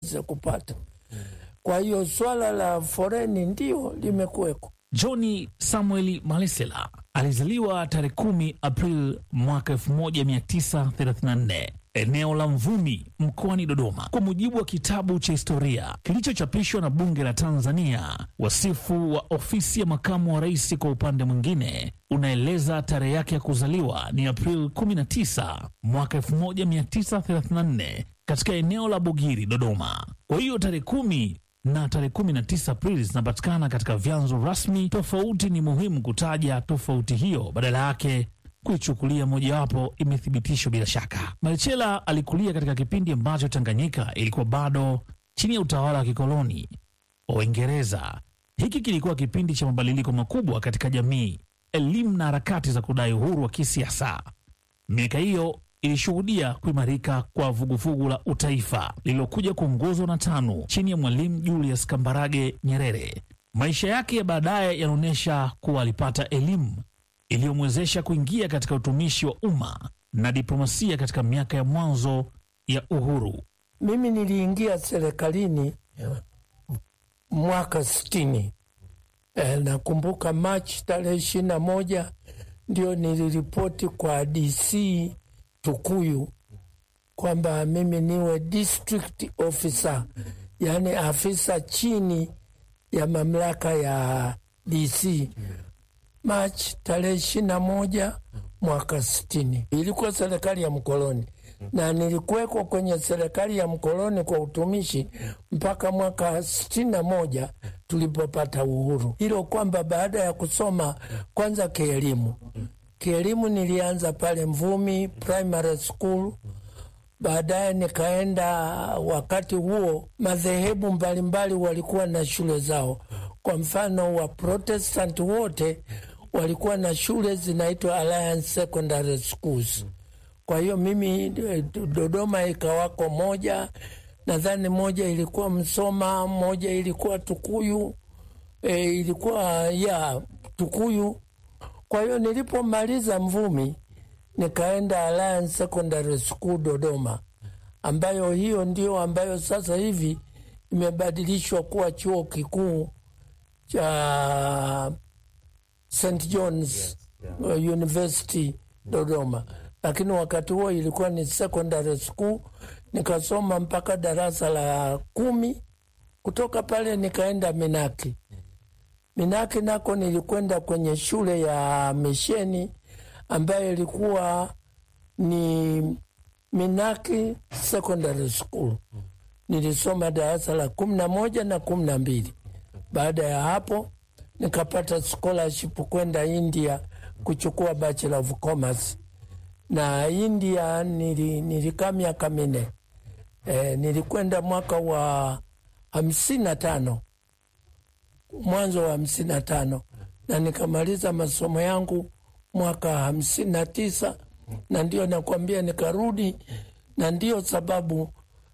za kupata. Kwa hiyo swala la foreni ndio limekuweko. John Samuel Malesela alizaliwa tarehe kumi Aprili mwaka 1934 eneo la Mvumi mkoani Dodoma. Kwa mujibu wa kitabu cha historia kilichochapishwa na Bunge la Tanzania, wasifu wa ofisi ya makamu wa rais kwa upande mwingine unaeleza tarehe yake ya kuzaliwa ni Aprili 19 mwaka 1934 katika eneo la Bugiri, Dodoma. Kwa hiyo tarehe kumi na tarehe 19 Aprili zinapatikana katika vyanzo rasmi tofauti. Ni muhimu kutaja tofauti hiyo, badala yake kuichukulia mojawapo imethibitishwa bila shaka. Malechela alikulia katika kipindi ambacho Tanganyika ilikuwa bado chini ya utawala wa kikoloni wa Uingereza. Hiki kilikuwa kipindi cha mabadiliko makubwa katika jamii, elimu na harakati za kudai uhuru wa kisiasa. Miaka hiyo ilishuhudia kuimarika kwa vuguvugu la utaifa lililokuja kuongozwa na TANU chini ya Mwalimu Julius Kambarage Nyerere. Maisha yake ya baadaye yanaonyesha kuwa alipata elimu iliyomwezesha kuingia katika utumishi wa umma na diplomasia katika miaka ya mwanzo ya uhuru. Mimi niliingia serikalini mwaka sitini. E, nakumbuka Machi tarehe ishirini na moja ndio niliripoti kwa DC Tukuyu kwamba mimi niwe district officer, yaani afisa chini ya mamlaka ya DC. Machi tarehe ishirini na moja mwaka sitini. Ilikuwa serikali ya mkoloni na nilikuwekwa kwenye serikali ya mkoloni kwa utumishi mpaka mwaka sitini na moja tulipopata uhuru. Hilo kwamba baada ya kusoma kwanza kielimu, kielimu nilianza pale Mvumi Primary School, baadaye nikaenda. Wakati huo madhehebu mbalimbali walikuwa na shule zao. Kwa mfano wa Protestant wote walikuwa na shule zinaitwa Alliance Secondary Schools. Kwa hiyo mimi Dodoma ikawako moja, nadhani moja ilikuwa Msoma, moja ilikuwa Tukuyu, e, ilikuwa ya Tukuyu. Kwa hiyo nilipomaliza Mvumi nikaenda Alliance Secondary School Dodoma, ambayo hiyo ndio ambayo sasa hivi imebadilishwa kuwa chuo kikuu cha St John's University Dodoma, lakini wakati huo ilikuwa ni secondary school. Nikasoma mpaka darasa la kumi. Kutoka pale nikaenda Minaki. Minaki nako nilikwenda kwenye shule ya misheni ambayo ilikuwa ni Minaki Secondary School. Nilisoma darasa la kumi na moja na kumi na mbili. Baada ya hapo nikapata scholarship kwenda India kuchukua bachelor of commerce, na India nili, nilikaa miaka minne. E, nilikwenda mwaka wa hamsini na tano mwanzo wa hamsini na tano na nikamaliza masomo yangu mwaka hamsini na tisa na ndio nakwambia nikarudi, na ndio sababu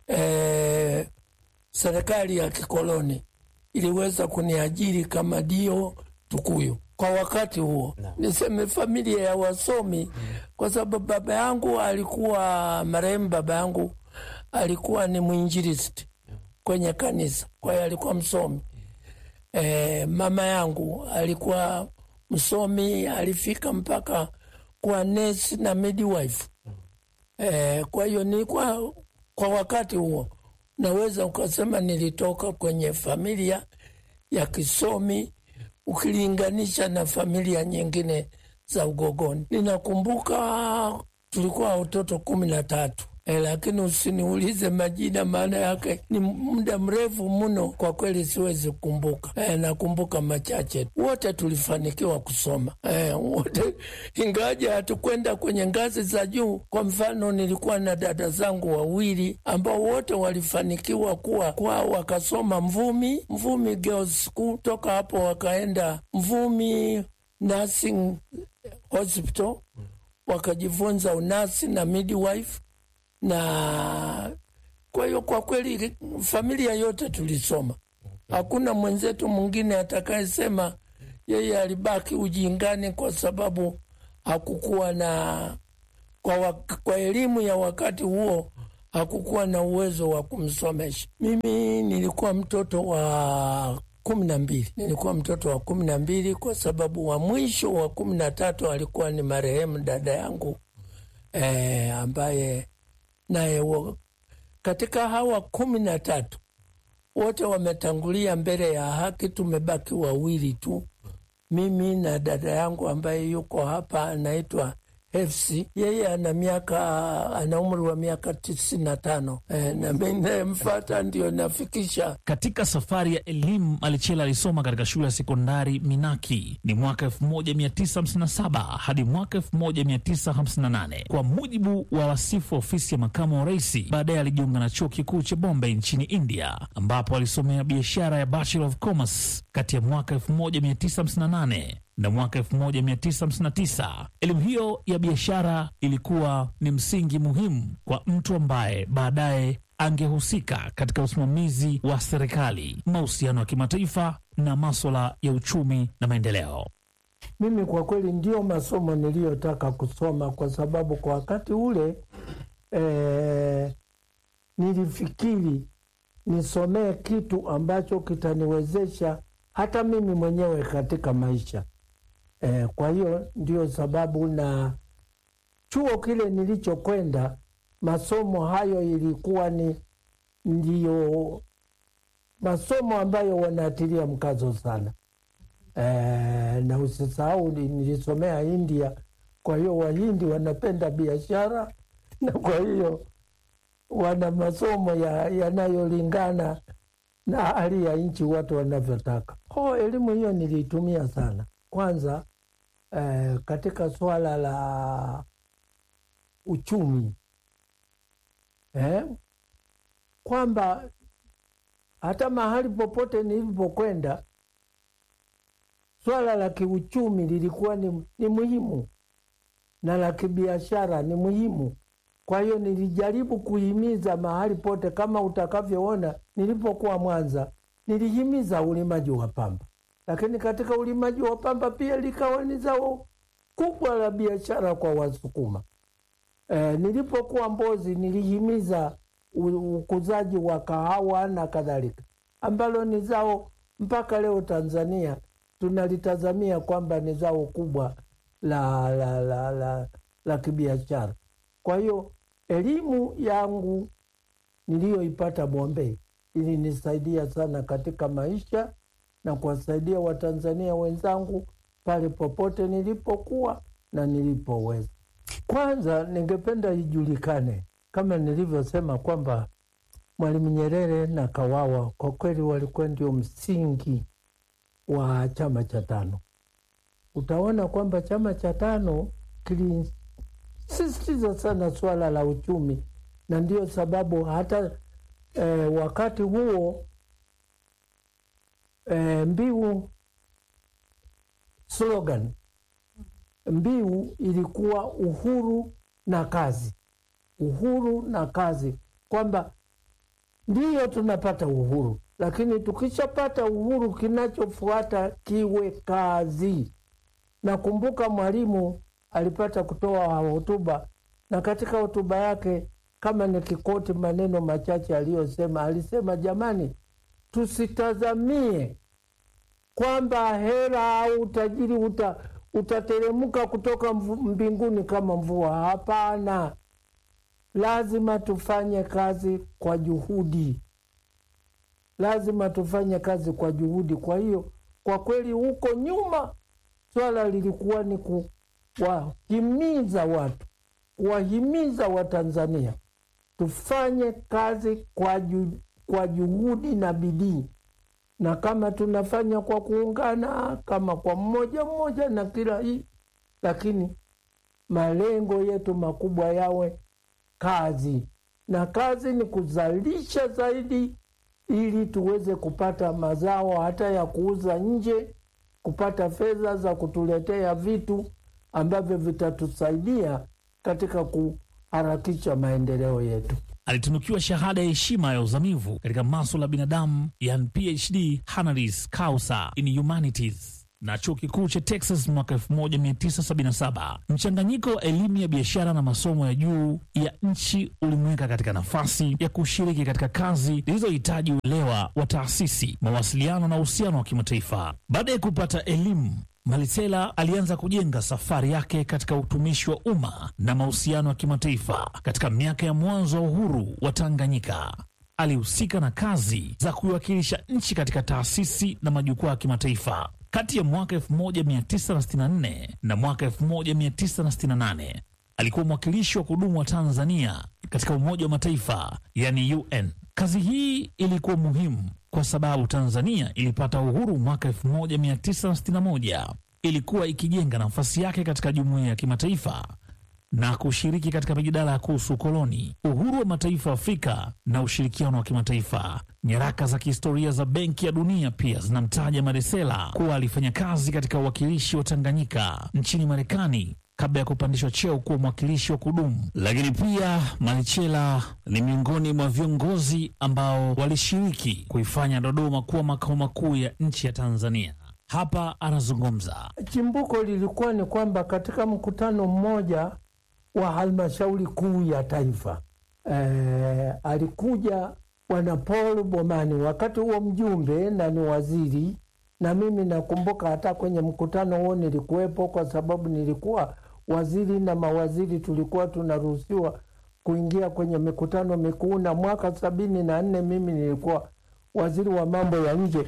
e, serikali ya kikoloni iliweza kuniajiri kama dio Tukuyu kwa wakati huo no. Niseme familia ya wasomi mm. Kwa sababu baba yangu alikuwa marehemu, baba yangu alikuwa ni mwinjilisti kwenye kanisa, kwa hiyo alikuwa msomi e, mama yangu alikuwa msomi, alifika mpaka kuwa nesi na midwife e, kwa hiyo nilikuwa kwa wakati huo naweza ukasema nilitoka kwenye familia ya kisomi ukilinganisha na familia nyingine za ugogoni. Ninakumbuka tulikuwa watoto kumi na tatu. E, lakini usiniulize majina, maana yake ni muda mrefu mno, kwa kweli siwezi kukumbuka. E, nakumbuka machache. Wote tulifanikiwa kusoma e, wote, ingawaje hatukwenda kwenye ngazi za juu. Kwa mfano, nilikuwa na dada zangu wawili ambao wote walifanikiwa kuwa kwa wakasoma Mvumi, Mvumi Girls School. Toka hapo wakaenda Mvumi Nursing Hospital wakajifunza unasi na midwife na kwa hiyo kwa kweli familia yote tulisoma. Hakuna mwenzetu mwingine atakayesema yeye alibaki ujingani kwa sababu hakukuwa na kwa, kwa elimu ya wakati huo hakukuwa na uwezo wa kumsomesha. Mimi nilikuwa mtoto wa kumi na mbili, nilikuwa mtoto wa kumi na mbili kwa sababu wa mwisho wa kumi na tatu alikuwa ni marehemu dada yangu e, ambaye naye katika hawa kumi na tatu wote wametangulia mbele ya haki. Tumebaki wawili tu, mimi na dada yangu ambaye yuko hapa anaitwa Hefsi. Yeye ana miaka ana umri wa miaka tisini na tano e, na mi nayemfata ndio nafikisha. Katika safari ya elimu, Malichela alisoma katika shule ya sekondari Minaki ni mwaka 1957 hadi mwaka 1958 kwa mujibu wa wasifu wa ofisi ya makamu wa rais. Baadaye alijiunga na chuo kikuu cha Bombay nchini India, ambapo alisomea biashara ya Bachelor of Commerce kati ya mwaka 1958 na mwaka 1959. Elimu hiyo ya biashara ilikuwa ni msingi muhimu kwa mtu ambaye baadaye angehusika katika usimamizi wa serikali, mahusiano ya kimataifa na maswala ya uchumi na maendeleo. Mimi kwa kweli ndio masomo niliyotaka kusoma, kwa sababu kwa wakati ule eh, nilifikiri nisomee kitu ambacho kitaniwezesha hata mimi mwenyewe katika maisha. Eh, kwa hiyo ndio sababu na chuo kile nilichokwenda masomo hayo ilikuwa ni ndiyo masomo ambayo wanatilia mkazo sana. Eh, na usisahau nilisomea India, kwa hiyo Wahindi wanapenda biashara na kwa hiyo wana masomo yanayolingana ya na hali ya nchi watu wanavyotaka. Oh, elimu hiyo niliitumia sana kwanza Eh, katika swala la uchumi eh, kwamba hata mahali popote nilipokwenda swala la kiuchumi lilikuwa ni, ni muhimu na la kibiashara ni muhimu. Kwa hiyo nilijaribu kuhimiza mahali pote, kama utakavyoona nilipokuwa Mwanza, nilihimiza ulimaji wa pamba lakini katika ulimaji wa pamba pia likawa ni zao kubwa la biashara kwa Wasukuma. E, nilipokuwa Mbozi nilihimiza ukuzaji wa kahawa na kadhalika, ambalo ni zao mpaka leo Tanzania tunalitazamia kwamba ni zao kubwa la, la, la, la, la kibiashara. Kwa hiyo elimu yangu niliyoipata Bombay ilinisaidia sana katika maisha na kuwasaidia Watanzania wenzangu pale popote nilipokuwa na nilipoweza. Kwanza ningependa ijulikane kama nilivyosema kwamba Mwalimu Nyerere na Kawawa kwa kweli walikuwa ndio msingi wa chama cha tano. Utaona kwamba chama cha tano kilisisitiza sana suala la uchumi, na ndio sababu hata eh, wakati huo E, mbiu slogan mbiu ilikuwa uhuru na kazi, uhuru na kazi, kwamba ndiyo tunapata uhuru, lakini tukishapata uhuru kinachofuata kiwe kazi. Nakumbuka Mwalimu alipata kutoa hotuba, na katika hotuba yake, kama nikikoti maneno machache aliyosema, alisema jamani, tusitazamie kwamba hera au utajiri uta, utateremka kutoka mbinguni kama mvua. Hapana, lazima tufanye kazi kwa juhudi, lazima tufanye kazi kwa juhudi. Kwa hiyo kwa kweli, huko nyuma swala lilikuwa ni kuwahimiza watu, kuwahimiza Watanzania tufanye kazi kwa ju, kwa juhudi na bidii, na kama tunafanya kwa kuungana, kama kwa mmoja mmoja na kila hii, lakini malengo yetu makubwa yawe kazi, na kazi ni kuzalisha zaidi, ili tuweze kupata mazao hata ya kuuza nje, kupata fedha za kutuletea vitu ambavyo vitatusaidia katika kuharakisha maendeleo yetu. Alitunukiwa shahada ya heshima ya uzamivu katika maswala ya binadamu, yani PhD honoris causa in humanities na chuo kikuu cha Texas mwaka 1977. Mchanganyiko wa elimu ya biashara na masomo ya juu ya nchi ulimweka katika nafasi ya kushiriki katika kazi zilizohitaji uelewa wa taasisi, mawasiliano na uhusiano wa kimataifa. Baada ya kupata elimu Malisela alianza kujenga safari yake katika utumishi wa umma na mahusiano ya kimataifa. Katika miaka ya mwanzo wa uhuru wa Tanganyika, alihusika na kazi za kuiwakilisha nchi katika taasisi na majukwaa ya kimataifa. Kati ya mwaka 1964 na mwaka 1968 alikuwa mwakilishi wa kudumu wa Tanzania katika Umoja wa Mataifa, yani UN. Kazi hii ilikuwa muhimu kwa sababu Tanzania ilipata uhuru mwaka 1961. Ilikuwa ikijenga nafasi yake katika jumuiya ya kimataifa na kushiriki katika mijadala ya kuhusu ukoloni, uhuru wa mataifa ya Afrika na ushirikiano wa kimataifa. Nyaraka za kihistoria za Benki ya Dunia pia zinamtaja Malisela kuwa alifanya kazi katika uwakilishi wa Tanganyika nchini Marekani kabla ya kupandishwa cheo kuwa mwakilishi wa kudumu. Lakini pia Malichela ni miongoni mwa viongozi ambao walishiriki kuifanya Dodoma kuwa makao makuu ya nchi ya Tanzania. Hapa anazungumza. Chimbuko lilikuwa ni kwamba katika mkutano mmoja wa halmashauri kuu ya taifa e, alikuja bwana Paul Bomani, wakati huo mjumbe na ni waziri, na mimi nakumbuka hata kwenye mkutano huo nilikuwepo, kwa sababu nilikuwa waziri na mawaziri tulikuwa tunaruhusiwa kuingia kwenye mikutano mikuu, na mwaka sabini na nne mimi nilikuwa waziri wa mambo ya nje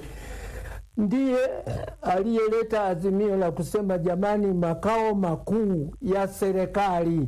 ndiye aliyeleta azimio la kusema jamani, makao makuu ya serikali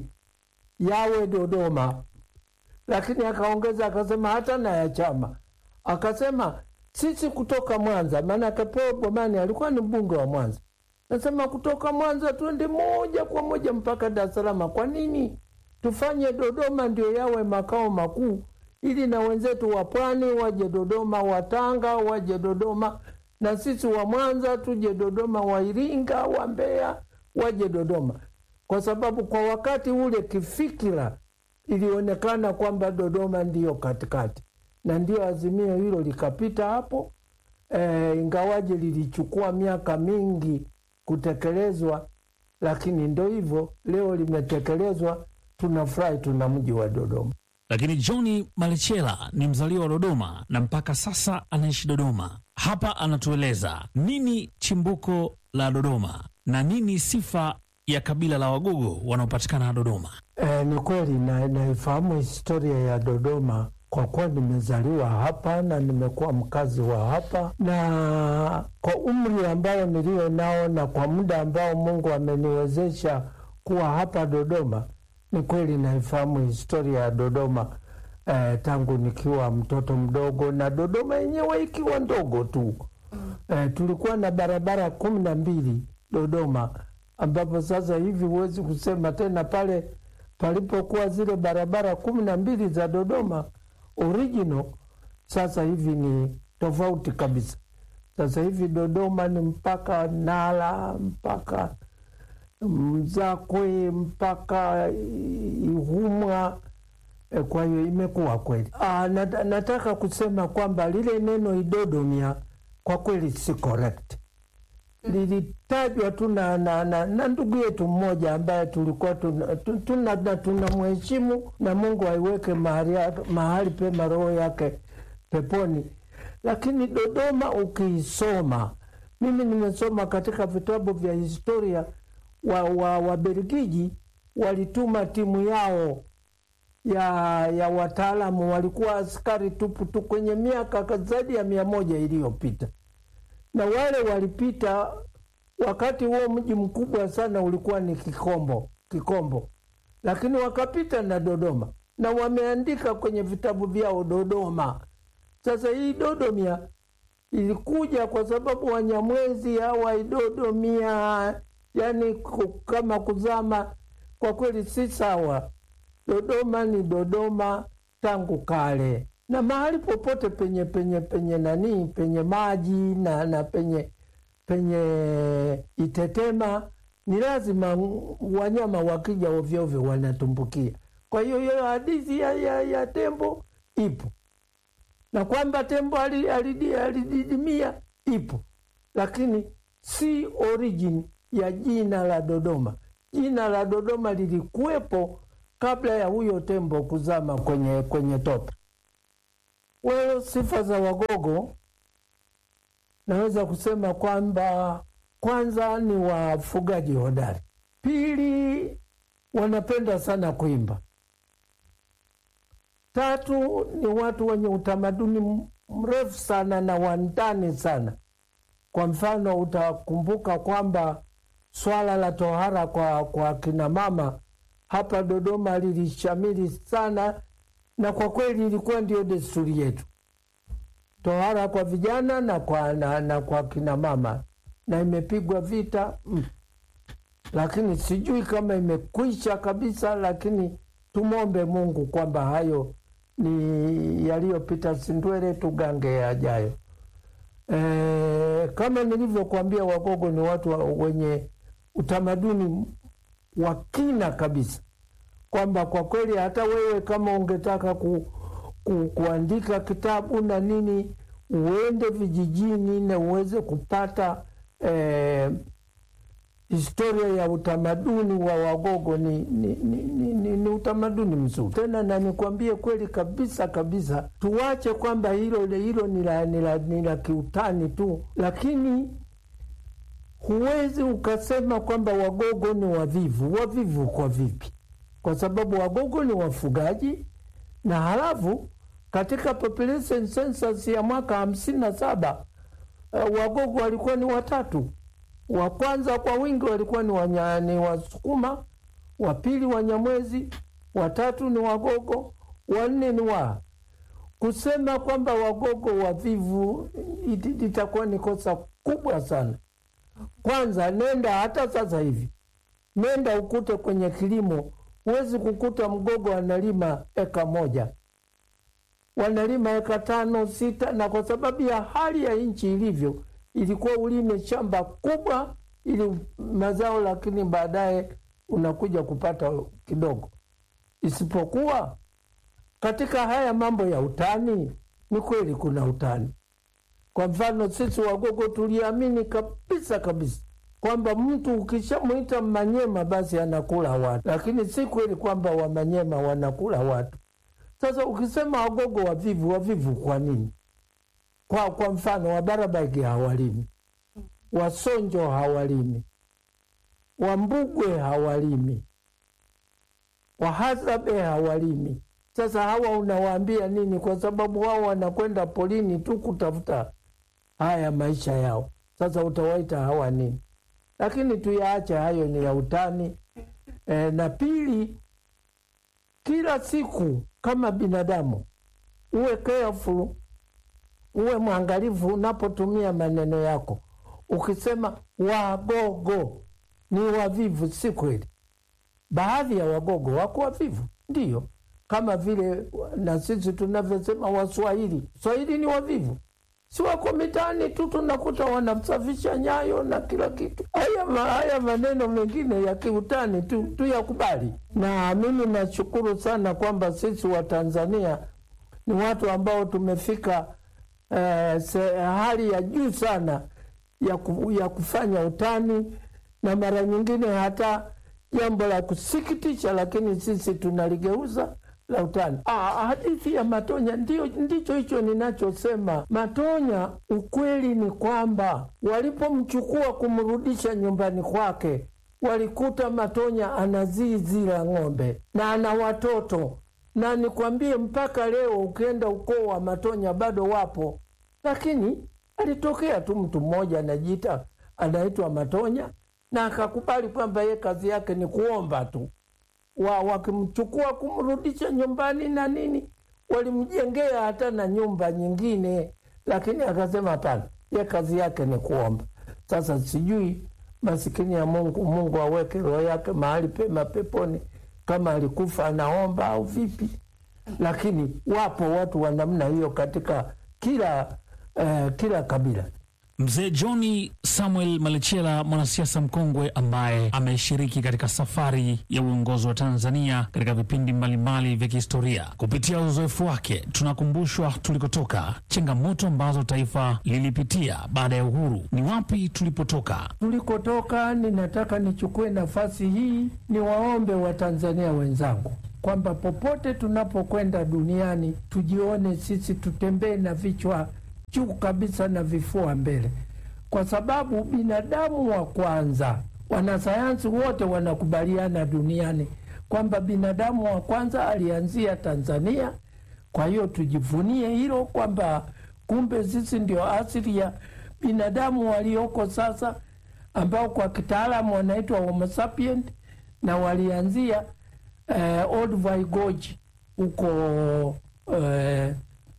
yawe Dodoma. Lakini akaongeza akasema hata na ya chama, akasema sisi kutoka Mwanza, maanake Paul Bomani alikuwa ni mbunge wa Mwanza, nasema kutoka Mwanza twende moja kwa moja mpaka Dar es Salaam. Kwa nini tufanye Dodoma ndio yawe makao makuu, ili na wenzetu wa Pwani waje Dodoma, wa Tanga waje Dodoma na sisi wa Mwanza tuje Dodoma, wa Iringa, wa Mbeya waje Dodoma, kwa sababu kwa wakati ule kifikira ilionekana kwamba Dodoma ndiyo katikati, na ndio azimio hilo likapita hapo. E, ingawaje lilichukua miaka mingi kutekelezwa, lakini ndo hivyo, leo limetekelezwa. Tunafurahi, tuna mji wa Dodoma. Lakini John Malichela ni mzaliwa wa Dodoma na mpaka sasa anaishi Dodoma. Hapa anatueleza nini chimbuko la Dodoma na nini sifa ya kabila la Wagogo wanaopatikana Dodoma. E, ni kweli na naifahamu historia ya Dodoma kwa kuwa nimezaliwa hapa na nimekuwa mkazi wa hapa, na kwa umri ambao nilio nao na kwa muda ambao Mungu ameniwezesha kuwa hapa Dodoma, ni kweli naifahamu historia ya Dodoma eh, tangu nikiwa mtoto mdogo na Dodoma yenyewe ikiwa ndogo tu. Eh, tulikuwa na barabara kumi na mbili Dodoma, ambapo sasa hivi huwezi kusema tena pale palipokuwa zile barabara kumi na mbili za Dodoma original, sasa hivi ni tofauti kabisa. Sasa hivi Dodoma ni mpaka Nala mpaka Mzakwe mpaka Ihumwa. E, kwa hiyo imekuwa kweli. Ah, nat nataka kusema kwamba lile neno idodomia kwa kweli si correct. Lilitajwa tu na, na, na, na ndugu yetu mmoja ambaye tulikuwa tuna tunamheshimu na Mungu aiweke mahali, mahali pema roho yake peponi, lakini Dodoma ukiisoma, mimi nimesoma katika vitabu vya historia wa, wa, wa Belgiji walituma timu yao ya ya wataalamu, walikuwa askari tupu tu kwenye miaka zaidi ya mia moja iliyopita, na wale walipita wakati huo mji mkubwa sana ulikuwa ni Kikombo, Kikombo, lakini wakapita na Dodoma na wameandika kwenye vitabu vyao Dodoma. Sasa hii Dodomia ilikuja kwa sababu Wanyamwezi hawa idodomia yani kama kuzama, kwa kweli si sawa. Dodoma ni Dodoma tangu kale, na mahali popote penye penye penye nani penye maji na, na penye penye itetema ni lazima wanyama wakija ovyoovyo wanatumbukia. Kwa hiyo hiyo hadithi ya, ya, ya tembo ipo na kwamba tembo alididimia ipo, lakini si origin ya jina la Dodoma. Jina la Dodoma lilikuwepo kabla ya huyo tembo kuzama kwenye, kwenye tope. Well, sifa za Wagogo naweza kusema kwamba kwanza ni wafugaji hodari, pili wanapenda sana kuimba, tatu ni watu wenye utamaduni mrefu sana na wandani sana. Kwa mfano, utakumbuka kwamba swala la tohara kwa, kwa kina mama hapa Dodoma lilishamiri sana, na kwa kweli ilikuwa ndio desturi yetu, tohara kwa vijana na kwa, na, na kwa kina mama, na imepigwa vita mm. Lakini sijui kama imekwisha kabisa, lakini tumwombe Mungu kwamba hayo ni yaliyopita, sindwele tugange yajayo. E, kama nilivyokuambia Wagogo ni watu wa- wenye utamaduni wa kina kabisa, kwamba kwa kweli hata wewe kama ungetaka ku, ku, kuandika kitabu na nini, uende vijijini na uweze kupata eh, historia ya utamaduni wa Wagogo ni, ni, ni, ni, ni, ni utamaduni mzuri tena, na nikwambie kweli kabisa kabisa, tuwache kwamba hilo hilo ni la- ni la ni la kiutani tu, lakini huwezi ukasema kwamba Wagogo ni wavivu. Wavivu kwa vipi? Kwa sababu Wagogo ni wafugaji, na halafu katika population census ya mwaka hamsini na saba uh, Wagogo walikuwa ni watatu wa kwanza kwa wingi walikuwa ni, wanya, ni Wasukuma, wa pili Wanyamwezi, watatu ni Wagogo, wanne ni wa kusema kwamba Wagogo wavivu iti- itakuwa ni kosa kubwa sana. Kwanza nenda hata sasa hivi, nenda ukute kwenye kilimo, huwezi kukuta Mgogo analima eka moja, wanalima eka tano sita, na kwa sababu ya hali ya nchi ilivyo ilikuwa ulime shamba kubwa ili mazao, lakini baadaye unakuja kupata kidogo. Isipokuwa katika haya mambo ya utani, ni kweli kuna utani. Kwa mfano sisi Wagogo tuliamini kabisa kabisa kwamba mtu ukishamwita Manyema basi anakula watu, lakini si kweli kwamba Wamanyema wanakula watu. Sasa ukisema Wagogo wavivu, wavivu kwa nini? Kwa, kwa mfano Wabarabaigi hawalimi, Wasonjo hawalimi, Wambugwe hawalimi, Wahazabe hawalimi. Sasa hawa unawaambia nini? Kwa sababu wao wanakwenda polini tu kutafuta haya maisha yao. Sasa utawaita hawa nini? Lakini tuyaache hayo, ni ya utani. E, na pili, kila siku kama binadamu uwe careful uwe mwangalifu unapotumia maneno yako. Ukisema Wagogo ni wavivu, si kweli. Baadhi ya Wagogo wako wavivu, ndiyo, kama vile na sisi tunavyosema Waswahili. Swahili ni wavivu, si wako mitaani tu, tunakuta wanasafisha nyayo na kila kitu. Haya, ma, haya maneno mengine ya kiutani tu tuyakubali, na mimi nashukuru sana kwamba sisi Watanzania ni watu ambao tumefika eh, se, hali ya juu sana ya, ku, ya kufanya utani na mara nyingine hata jambo la kusikitisha, lakini sisi tunaligeuza la utani. Ah, hadithi ya Matonya ndio ndicho hicho ninachosema. Matonya, ukweli ni kwamba walipomchukua kumrudisha nyumbani kwake, walikuta Matonya ana zizi la ng'ombe na ana watoto na nikwambie, mpaka leo ukienda ukoo wa Matonya bado wapo, lakini alitokea tu mtu mmoja anajiita anaitwa Matonya na akakubali kwamba ye kazi yake ni kuomba tu. Wa, wakimchukua kumrudisha nyumbani na nini, walimjengea hata na nyumba nyingine, lakini akasema hapana, ye kazi yake ni kuomba. Sasa sijui masikini ya Mungu, Mungu aweke roho yake mahali pema peponi kama alikufa anaomba au vipi, lakini wapo watu wa namna hiyo katika kila eh, kila kabila. Mzee Johni Samuel Malechela, mwanasiasa mkongwe ambaye ameshiriki katika safari ya uongozi wa Tanzania katika vipindi mbalimbali vya kihistoria. Kupitia uzoefu wake, tunakumbushwa tulikotoka, changamoto ambazo taifa lilipitia baada ya uhuru, ni wapi tulipotoka. Tulikotoka, ninataka nichukue nafasi hii niwaombe Watanzania wenzangu kwamba popote tunapokwenda duniani tujione sisi, tutembee na vichwa juu kabisa na vifua mbele, kwa sababu binadamu wa kwanza, wanasayansi wote wanakubaliana duniani kwamba binadamu wa kwanza alianzia Tanzania. Kwa hiyo tujivunie hilo kwamba kumbe sisi ndio asili ya binadamu walioko sasa, ambao kwa kitaalamu wanaitwa Homo sapien na walianzia eh, Old Vaigoji huko eh,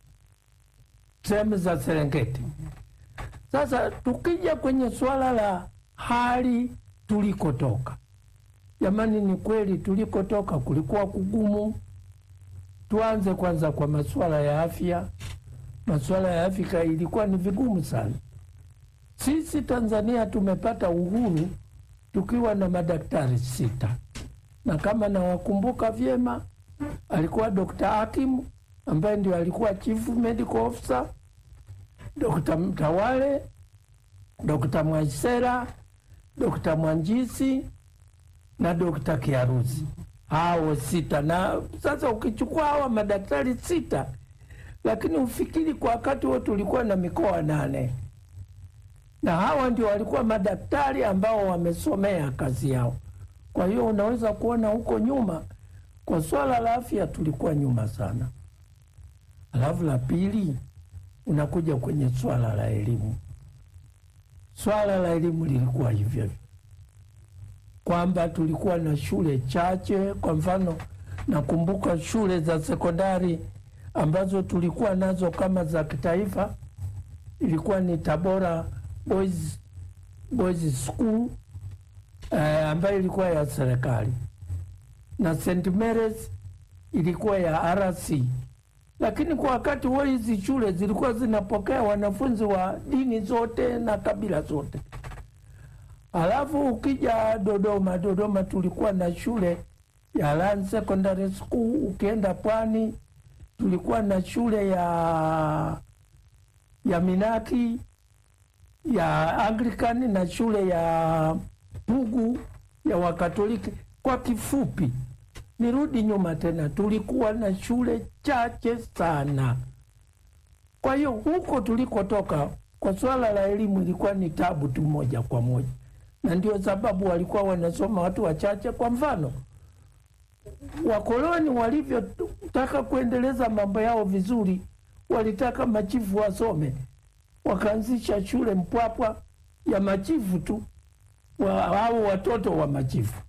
sehemu za Serengeti. Sasa tukija kwenye suala la hali tulikotoka, jamani, ni kweli tulikotoka kulikuwa kugumu. Tuanze kwanza kwa masuala ya afya. Masuala ya afya ilikuwa ni vigumu sana. Sisi Tanzania tumepata uhuru tukiwa na madaktari sita, na kama nawakumbuka vyema, alikuwa Dr. Hakim ambaye ndio alikuwa chief medical officer, Dr. Mtawale, Dr. Mwaisera, Dr. Mwanjisi na Dr. Kiarusi, hao sita. Na sasa ukichukua hawa madaktari sita, lakini ufikiri kwa wakati huo tulikuwa na mikoa nane, na hawa ndio walikuwa madaktari ambao wamesomea kazi yao. Kwa hiyo unaweza kuona huko nyuma kwa swala la afya tulikuwa nyuma sana. Alafu la pili, unakuja kwenye swala la elimu. Swala la elimu lilikuwa hivyo hivyo, kwamba tulikuwa na shule chache. Kwa mfano, nakumbuka shule za sekondari ambazo tulikuwa nazo kama za kitaifa, ilikuwa ni Tabora Boys, Boys School eh, ambayo ilikuwa ya serikali na St Mary's ilikuwa ya RC lakini kwa wakati huo hizi shule zilikuwa zinapokea wanafunzi wa dini zote na kabila zote. Alafu ukija Dodoma, Dodoma tulikuwa na shule ya Lan Secondary School. Ukienda Pwani tulikuwa na shule ya ya Minaki ya Anglican na shule ya Pugu ya Wakatoliki. Kwa kifupi nirudi nyuma tena, tulikuwa na shule chache sana. Kwa hiyo huko tulikotoka, kwa swala la elimu ilikuwa ni tabu tu moja kwa moja, na ndio sababu walikuwa wanasoma watu wachache. Kwa mfano, wakoloni walivyotaka kuendeleza mambo yao vizuri, walitaka machifu wasome, wakaanzisha shule Mpwapwa ya machifu tu wa, au watoto wa machifu.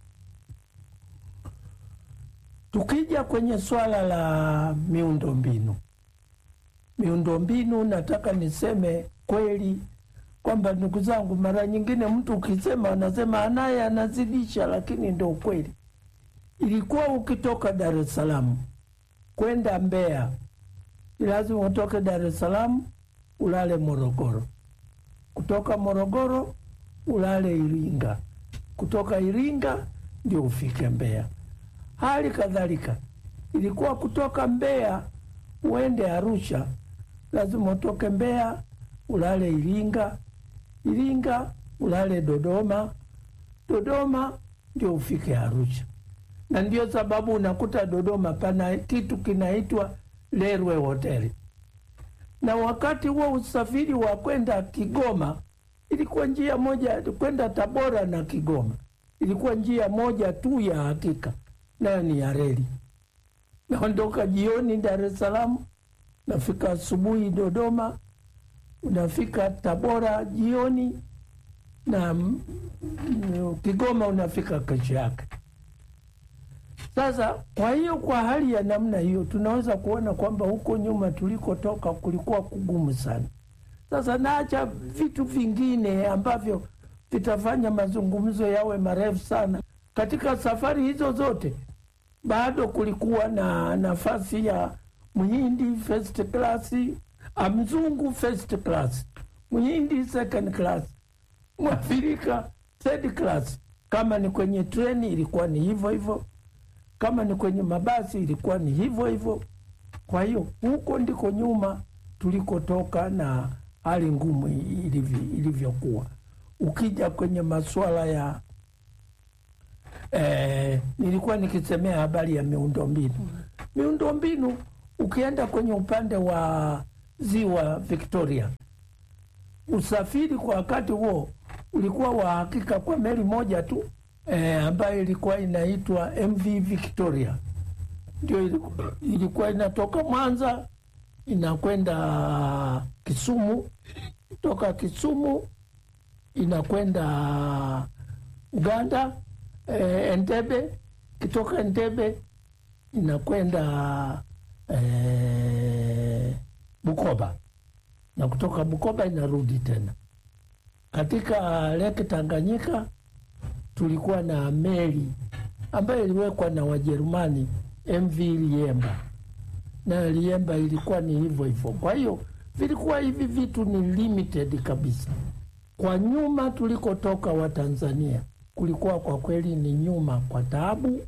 Tukija kwenye swala la miundombinu, miundombinu, nataka niseme kweli kwamba ndugu zangu, mara nyingine mtu ukisema anasema anaye anazidisha, lakini ndo ukweli. Ilikuwa ukitoka Dar es Salaam kwenda Mbeya, ni lazima utoke Dar es Salaam ulale Morogoro, kutoka Morogoro ulale Iringa, kutoka Iringa ndio ufike Mbeya. Hali kadhalika ilikuwa kutoka Mbeya uende Arusha, lazima utoke Mbeya ulale Iringa, Iringa ulale Dodoma, Dodoma ndio ufike Arusha. Na ndio sababu unakuta Dodoma pana kitu kinaitwa Lerwe Hoteli. Na wakati huo usafiri wa kwenda Kigoma ilikuwa njia moja, kwenda Tabora na Kigoma ilikuwa njia moja tu ya hakika nayo ni ya reli. Naondoka jioni Dar es Salaam, nafika asubuhi Dodoma, unafika Tabora jioni na mm, Kigoma unafika kesho yake. Sasa kwa hiyo, kwa hali ya namna hiyo, tunaweza kuona kwamba huko nyuma tulikotoka kulikuwa kugumu sana. Sasa naacha vitu vingine ambavyo vitafanya mazungumzo yawe marefu sana. Katika safari hizo zote bado kulikuwa na nafasi ya mhindi first class, mzungu first class. Mhindi second class, Mwafrika third class. Kama ni kwenye treni ilikuwa ni hivyo hivyo, kama ni kwenye mabasi ilikuwa ni hivyo hivyo. Kwa hiyo huko ndiko nyuma tulikotoka na hali ngumu ilivyo- ilivyokuwa. Ukija kwenye masuala ya eh, nilikuwa nikisemea habari ya miundombinu. Miundombinu, ukienda kwenye upande wa ziwa Victoria, usafiri kwa wakati huo ulikuwa wa hakika kwa meli moja tu eh, ambayo ilikuwa inaitwa MV Victoria, ndio ilikuwa, ilikuwa inatoka Mwanza inakwenda Kisumu, toka Kisumu inakwenda Uganda eh, Entebbe, kitoka Entebbe inakwenda eh, Bukoba na kutoka Bukoba inarudi tena. Katika Lake Tanganyika tulikuwa na meli ambayo iliwekwa na Wajerumani MV Liemba, na Liemba ilikuwa ni hivyo hivyo. Kwa hiyo vilikuwa hivi vitu ni limited kabisa. Kwa nyuma tulikotoka Watanzania kulikuwa kwa kweli ni nyuma kwa taabu,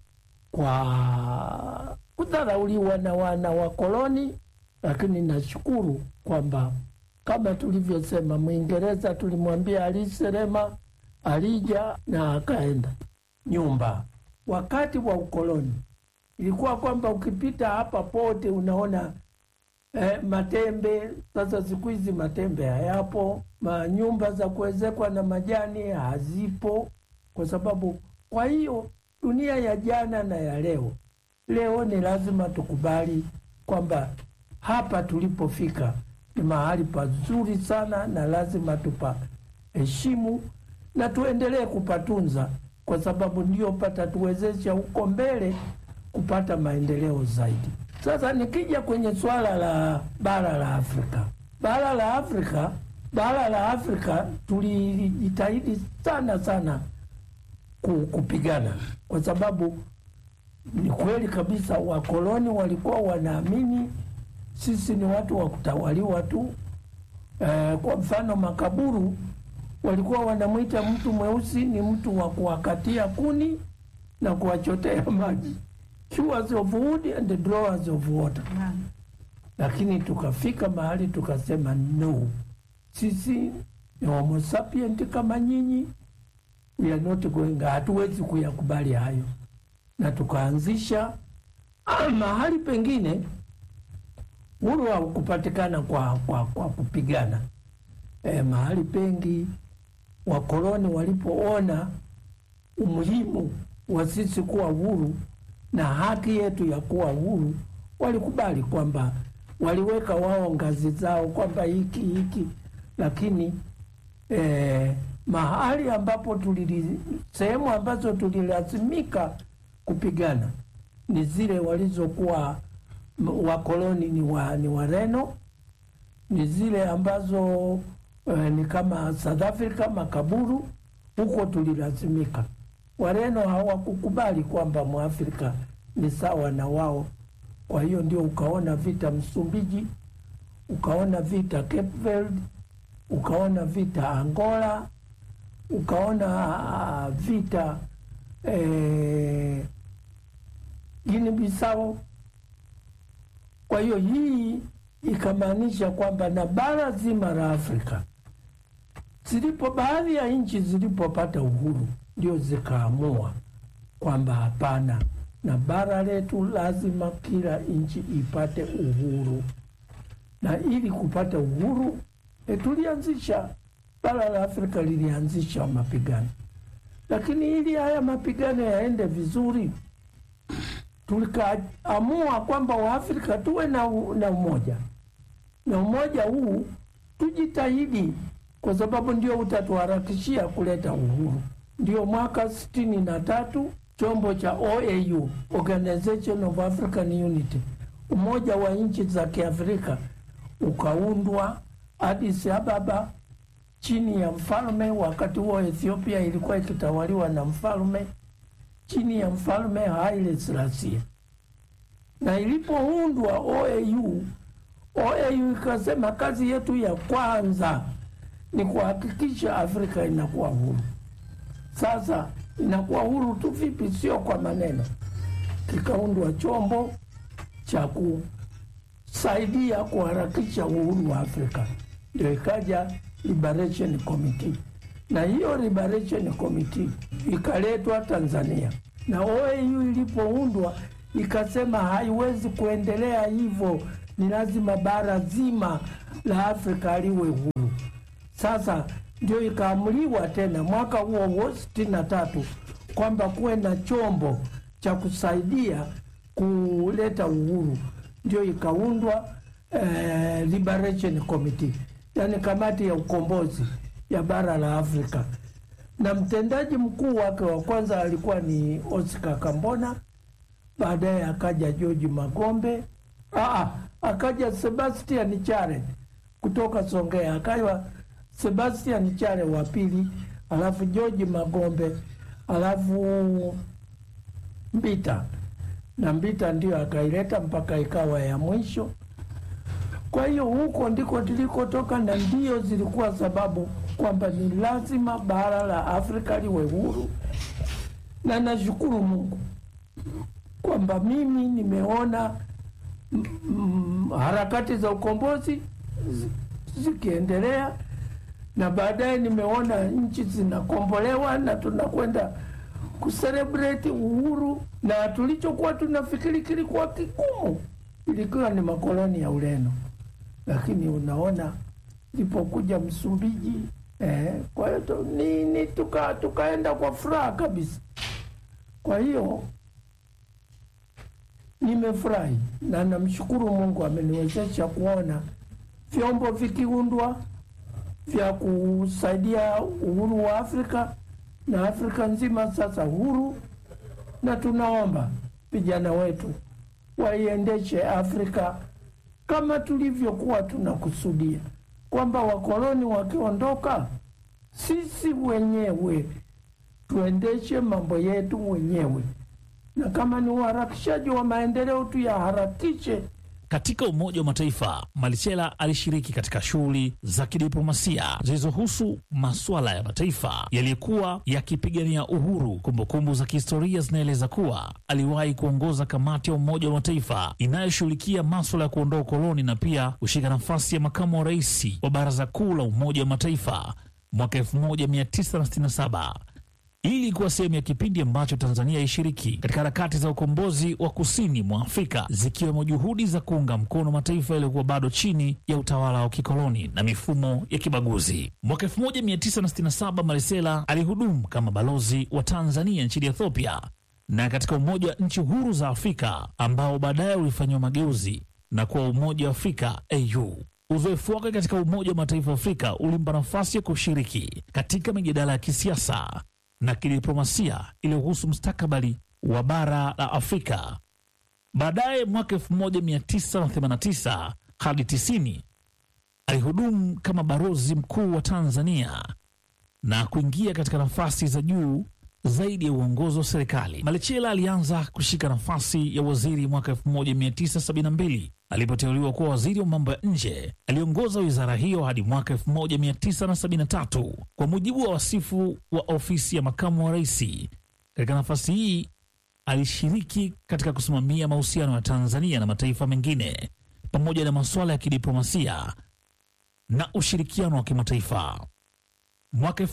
kwa kudharauliwa na wana wa koloni, lakini nashukuru kwamba kama tulivyosema, Mwingereza tulimwambia aliserema, alija na akaenda nyumba. Wakati wa ukoloni ilikuwa kwamba ukipita hapa pote unaona eh, matembe. Sasa siku hizi matembe hayapo, manyumba za kuwezekwa na majani hazipo, kwa sababu kwa hiyo dunia ya jana na ya leo, leo ni lazima tukubali kwamba hapa tulipofika ni mahali pazuri sana, na lazima tupaheshimu na tuendelee kupatunza, kwa sababu ndio patatuwezesha huko mbele kupata maendeleo zaidi. Sasa nikija kwenye swala la bara la Afrika, bara la Afrika, bara la Afrika tulijitahidi sana sana ku- kupigana, kwa sababu ni kweli kabisa wakoloni walikuwa wanaamini sisi ni watu wa kutawaliwa tu. Eh, kwa mfano makaburu walikuwa wanamwita mtu mweusi ni mtu wa kuwakatia kuni na kuwachotea maji, chewers of wood and drawers of water. Lakini tukafika mahali tukasema no, sisi ni homo sapient kama nyinyi, we are not going, hatuwezi kuyakubali hayo, na tukaanzisha ah, mahali pengine uhuru haukupatikana kwa, kwa, kwa kupigana e, mahali pengi wakoloni walipoona umuhimu wa sisi kuwa huru na haki yetu ya kuwa huru, walikubali kwamba waliweka wao ngazi zao kwamba hiki hiki, lakini eh, mahali ambapo tulili, sehemu ambazo tulilazimika kupigana ni zile walizokuwa m- wakoloni ni wa, ni Wareno, ni zile ambazo eh, ni kama South Africa, makaburu huko tulilazimika. Wareno hawakukubali kwamba Mwafrika ni sawa na wao. Kwa hiyo ndio ukaona vita Msumbiji, ukaona vita Cape Verde, ukaona vita Angola, ukaona ah, vita eh, Guinea Bissau. Kwa hiyo hii ikamaanisha kwamba na bara zima la Afrika zilipo baadhi ya nchi zilipopata uhuru ndio zikaamua kwamba hapana, na bara letu lazima kila nchi ipate uhuru, na ili kupata uhuru e, tulianzisha bara la Afrika lilianzisha mapigano, lakini ili haya mapigano yaende vizuri tulikaamua kwamba Waafrika tuwe na, u- na umoja na umoja huu tujitahidi, kwa sababu ndio utatuharakishia kuleta uhuru. Ndio mwaka sitini na tatu chombo cha OAU, Organization of African Unity, umoja wa nchi za Kiafrika ukaundwa Addis Ababa chini ya mfalme. Wakati huo Ethiopia ilikuwa ikitawaliwa na mfalme chini ya mfalme Haile Selassie, na ilipoundwa OAU, OAU ikasema kazi yetu ya kwanza ni kuhakikisha Afrika inakuwa huru. Sasa inakuwa huru tu vipi? Sio kwa maneno. Kikaundwa chombo cha kusaidia kuharakisha uhuru wa Afrika, ndio ikaja Liberation Committee, na hiyo Liberation Committee ikaletwa Tanzania, na OAU ilipoundwa ikasema haiwezi kuendelea hivyo, ni lazima bara zima la Afrika liwe huru. Sasa ndio ikaamuliwa tena mwaka huo huo sitini na tatu kwamba kuwe na chombo cha kusaidia kuleta uhuru, ndio ikaundwa eh, Liberation Committee, yani kamati ya ukombozi ya bara la Afrika, na mtendaji mkuu wake wa kwanza alikuwa ni Oscar Kambona, baadaye akaja George Magombe, Aa, akaja Sebastian Chare kutoka Songea, akawa Sebastian Chare wa pili, alafu George Magombe, alafu Mbita na Mbita ndio akaileta mpaka ikawa ya mwisho. Kwa hiyo huko ndiko tulikotoka, na ndio zilikuwa sababu kwamba ni lazima bara la Afrika liwe huru, na nashukuru Mungu kwamba mimi nimeona mm, mm, harakati za ukombozi zi- zikiendelea na baadaye nimeona nchi zinakombolewa na tunakwenda kuselebrate uhuru, na tulichokuwa tunafikiri kilikuwa kigumu ilikuwa ni makoloni ya Ureno, lakini unaona ilipokuja Msumbiji eh, kwa hiyo tu- nini tuka, tukaenda kwa furaha kabisa. Kwa hiyo nimefurahi na namshukuru Mungu ameniwezesha kuona vyombo vikiundwa vya kusaidia uhuru wa Afrika na Afrika nzima sasa huru, na tunaomba vijana wetu waiendeshe Afrika kama tulivyokuwa tunakusudia kwamba wakoloni wakiondoka, sisi wenyewe tuendeshe mambo yetu wenyewe, na kama ni uharakishaji wa maendeleo tuyaharakishe Katika Umoja wa Mataifa, Malichela alishiriki katika shughuli za kidiplomasia zilizohusu masuala ya mataifa yaliyokuwa yakipigania uhuru. Kumbukumbu za kihistoria zinaeleza kuwa aliwahi kuongoza kamati ya Umoja wa Mataifa inayoshughulikia maswala ya kuondoa ukoloni na pia kushika nafasi ya makamu wa rais wa Baraza Kuu la Umoja wa Mataifa mwaka 1967 hii ilikuwa sehemu ya kipindi ambacho Tanzania ishiriki katika harakati za ukombozi wa kusini mwa Afrika, zikiwemo juhudi za kuunga mkono mataifa yaliyokuwa bado chini ya utawala wa kikoloni na mifumo ya kibaguzi. Mwaka 1967 Marisela alihudumu kama balozi wa Tanzania nchini Ethiopia na katika Umoja wa Nchi Huru za Afrika ambao baadaye ulifanyiwa mageuzi na kuwa Umoja wa Afrika AU. Uzoefu wake katika Umoja wa Mataifa ya Afrika ulimpa nafasi ya kushiriki katika mijadala ya kisiasa na kidiplomasia iliyohusu mustakabali wa bara la Afrika. Baadaye mwaka 1989 hadi 90 alihudumu kama balozi mkuu wa Tanzania na kuingia katika nafasi za juu zaidi ya uongozi wa serikali. Malechela alianza kushika nafasi ya waziri mwaka 1972 alipoteuliwa kuwa waziri wa mambo ya nje. Aliongoza wizara hiyo hadi mwaka 1973 kwa mujibu wa wasifu wa ofisi ya makamu wa rais. Katika nafasi hii alishiriki katika kusimamia mahusiano ya Tanzania na mataifa mengine pamoja na masuala ya kidiplomasia na ushirikiano wa kimataifa. Mwaka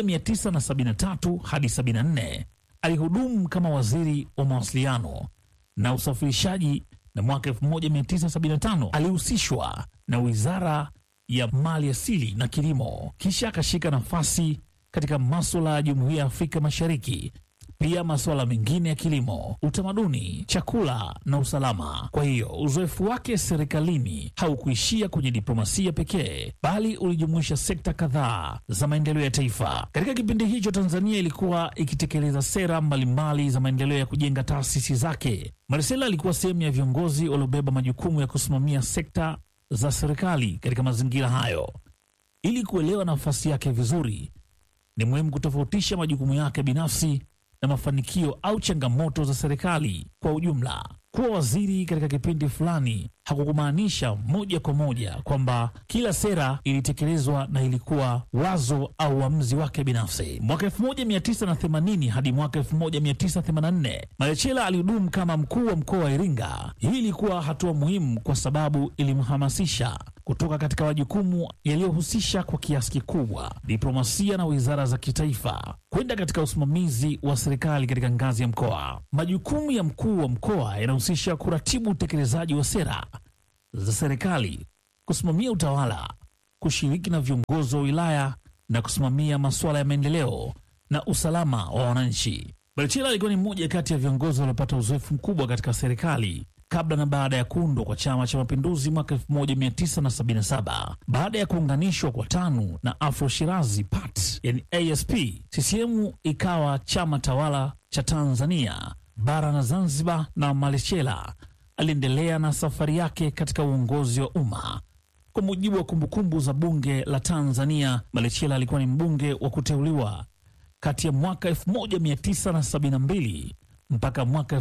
1973 hadi 74 alihudumu kama waziri wa mawasiliano na usafirishaji, na mwaka 1975 alihusishwa na wizara ya mali asili na kilimo, kisha akashika nafasi katika maswala ya jumuiya ya Afrika Mashariki, pia masuala mengine ya kilimo, utamaduni, chakula na usalama. Kwa hiyo uzoefu wake serikalini haukuishia kwenye diplomasia pekee, bali ulijumuisha sekta kadhaa za maendeleo ya taifa. Katika kipindi hicho, Tanzania ilikuwa ikitekeleza sera mbalimbali za maendeleo ya kujenga taasisi zake. Marisela alikuwa sehemu ya viongozi waliobeba majukumu ya kusimamia sekta za serikali katika mazingira hayo. Ili kuelewa nafasi yake vizuri, ni muhimu kutofautisha majukumu yake binafsi na mafanikio au changamoto za serikali kwa ujumla. Kuwa waziri katika kipindi fulani hakukumaanisha moja kwa moja kwamba kila sera ilitekelezwa na ilikuwa wazo au uamuzi wake binafsi. Mwaka 1980 hadi mwaka 1984 Malechela alihudumu kama mkuu wa mkoa wa Iringa. Hii ilikuwa hatua muhimu kwa sababu ilimhamasisha kutoka katika majukumu yaliyohusisha kwa kiasi kikubwa diplomasia na wizara za kitaifa kwenda katika usimamizi wa serikali katika ngazi ya mkoa. Majukumu ya mkuu wa mkoa yanahusisha kuratibu utekelezaji wa sera za serikali, kusimamia utawala, kushiriki na viongozi wa wilaya na kusimamia masuala ya maendeleo na usalama wa wananchi. Malechela alikuwa ni mmoja kati ya viongozi waliopata uzoefu mkubwa katika serikali kabla na baada ya kuundwa kwa Chama cha Mapinduzi mwaka 1977. Baada ya kuunganishwa kwa TANU na Afro Shirazi Part, yani ASP, CCM ikawa chama tawala cha Tanzania bara na Zanzibar, na Malechela aliendelea na safari yake katika uongozi wa umma. Kwa mujibu wa kumbukumbu za Bunge la Tanzania, Malechela alikuwa ni mbunge wa kuteuliwa kati ya mwaka 1972 mpaka mwaka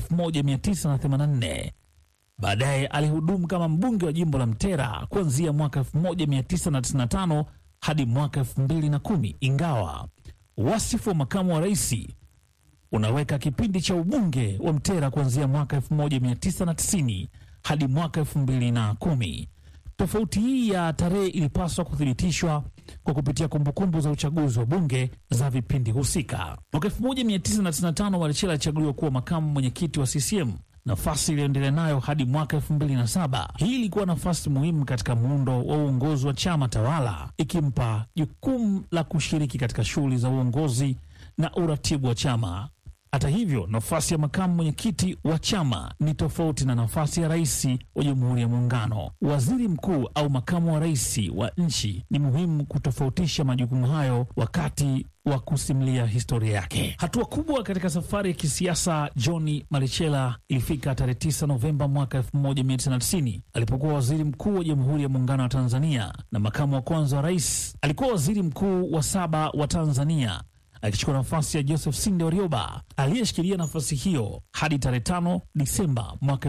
1984. Baadaye alihudumu kama mbunge wa jimbo la Mtera kuanzia mwaka 1995 hadi mwaka 2010, ingawa wasifu wa makamu wa rais unaweka kipindi cha ubunge wa Mtera kuanzia mwaka 1990 hadi mwaka 2010. Tofauti hii ya tarehe ilipaswa kuthibitishwa kwa kupitia kumbukumbu za uchaguzi wa bunge za vipindi husika. Mwaka 1995 Malechela alichaguliwa kuwa makamu mwenyekiti wa CCM, nafasi iliyoendelea nayo hadi mwaka 2007. Hii ilikuwa nafasi muhimu katika muundo wa uongozi wa chama tawala, ikimpa jukumu la kushiriki katika shughuli za uongozi na uratibu wa chama. Hata hivyo, nafasi ya makamu mwenyekiti wa chama ni tofauti na nafasi ya rais wa Jamhuri ya Muungano. Waziri mkuu au makamu wa rais wa nchi ni muhimu kutofautisha majukumu hayo wakati wa kusimulia historia yake. Hatua kubwa katika safari ya kisiasa John Malechela ilifika tarehe 9 Novemba mwaka 1990 alipokuwa waziri mkuu wa Jamhuri ya Muungano wa Tanzania na makamu wa kwanza wa rais. Alikuwa waziri mkuu wa saba wa Tanzania akichukua nafasi ya Joseph Sinde Warioba aliyeshikilia nafasi hiyo hadi tarehe 5 Disemba mwaka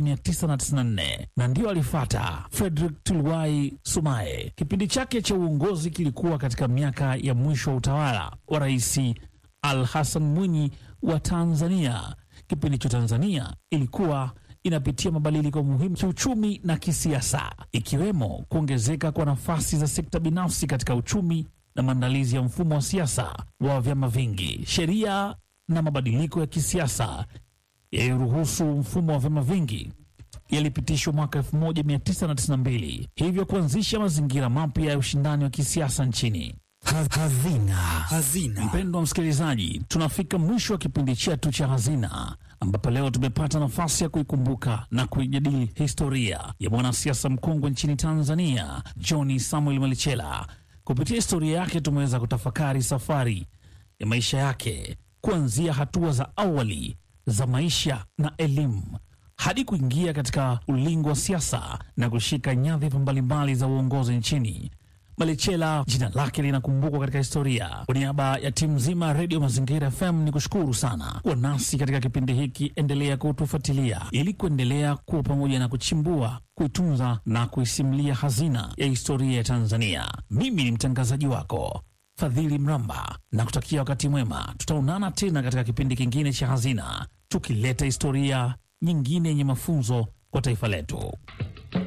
1994 na ndiyo alifata Frederick Tuluai Sumaye. Kipindi chake cha uongozi kilikuwa katika miaka ya mwisho wa utawala wa Rais Al Hassan Mwinyi wa Tanzania. Kipindi cha Tanzania ilikuwa inapitia mabadiliko muhimu kiuchumi na kisiasa, ikiwemo kuongezeka kwa nafasi za sekta binafsi katika uchumi na maandalizi ya mfumo wa siasa wa vyama vingi. Sheria na mabadiliko ya kisiasa yaliyoruhusu mfumo wa vyama vingi yalipitishwa mwaka 1992 hivyo kuanzisha mazingira mapya ya ushindani wa kisiasa nchini. Hazina. Hazina. Mpendwa msikilizaji, tunafika mwisho wa kipindi chetu cha Hazina, ambapo leo tumepata nafasi ya kuikumbuka na kuijadili historia ya mwanasiasa mkongwe nchini Tanzania, John Samuel Malechela. Kupitia historia yake tumeweza kutafakari safari ya maisha yake kuanzia hatua za awali za maisha na elimu hadi kuingia katika ulingo wa siasa na kushika nyadhifa mbalimbali za uongozi nchini. Malechela jina lake linakumbukwa katika historia. Kwa niaba ya timu nzima ya Redio Mazingira FM ni kushukuru sana kuwa nasi katika kipindi hiki. Endelea kutufuatilia ili kuendelea kuwa pamoja na kuchimbua, kuitunza na kuisimulia hazina ya historia ya Tanzania. Mimi ni mtangazaji wako Fadhili Mramba na kutakia wakati mwema. Tutaonana tena katika kipindi kingine cha Hazina, tukileta historia nyingine yenye mafunzo kwa taifa letu.